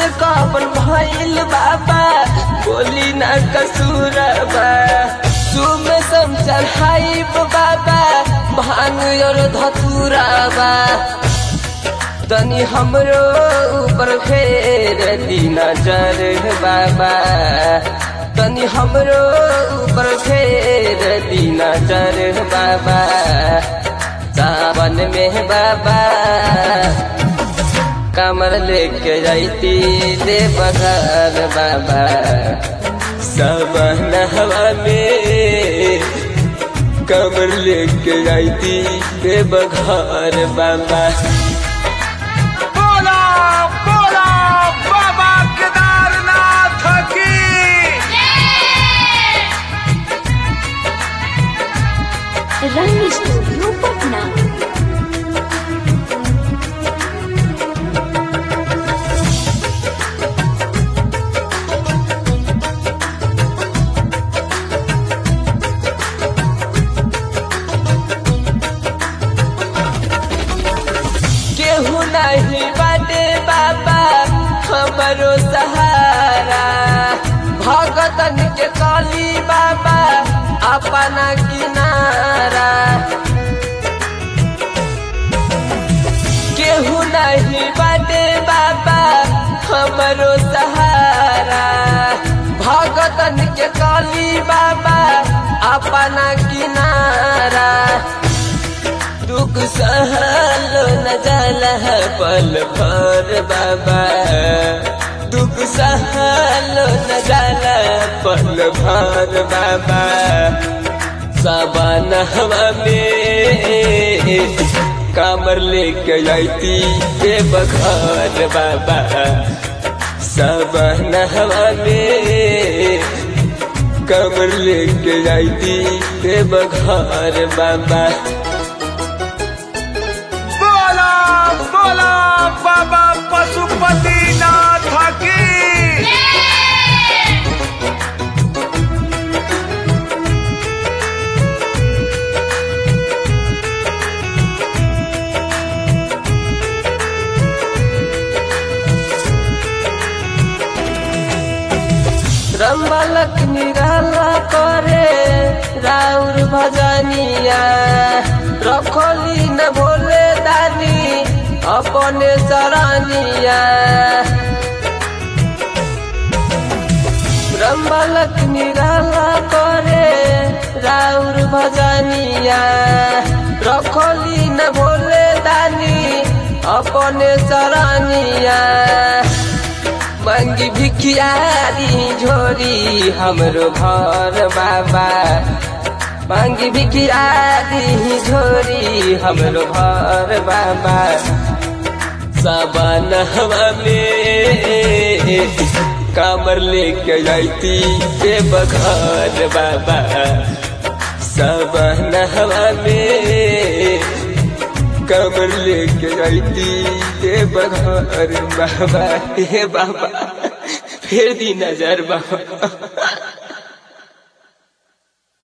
हमसे कबन भइल बाबा बोली ना कसूरबा सुम सम चढ़ाइब बाबा भांग और धतुराबा तनी हमरो ऊपर फेर दी नजर बाबा तनी हमरो ऊपर फेर दी नजर बाबा सावन में बाबा कमर लेके जाती दे बघर बाबा सावन हवा में कमर लेके जाती दे बघर बाबा बोला बोला बाबा केदारनाथ की रंग स्टूडियो पटना केहू नहीं बाटे बाबा हमरो सहारा भगतन के काली बाबा अपना किनारा केहू नहीं बाटे बाबा हमरो सहारा भगतन के काली बाबा अपना किनारा दुख सहल न जाला पल भर बाबा दुख सहल न जाला पल भर बाबा सावन हवा में कामर लेके जाती के बघर बाबा सावन हवा में कमर लेके जाती के बघर बाबा बोला बोला बाबा पशुपतिनाथ की रंबलक निराला करे राउर भजनिया रखोली न भोले दानी अपने सरानिया रंबलक निराला करे राउर भजनिया रखोली न भोले दानी अपने सरानिया मंगी भिखियारी झोरी हमरो घर बाबा मंगी भिखियारी झोरी हमरो घर बाबा सावन हवा में कामर लेके जाती के बघर बाबा सावन हवा में कमर लेके जाती के बघर बाबा हे बाबा फिर दी नजर बाबा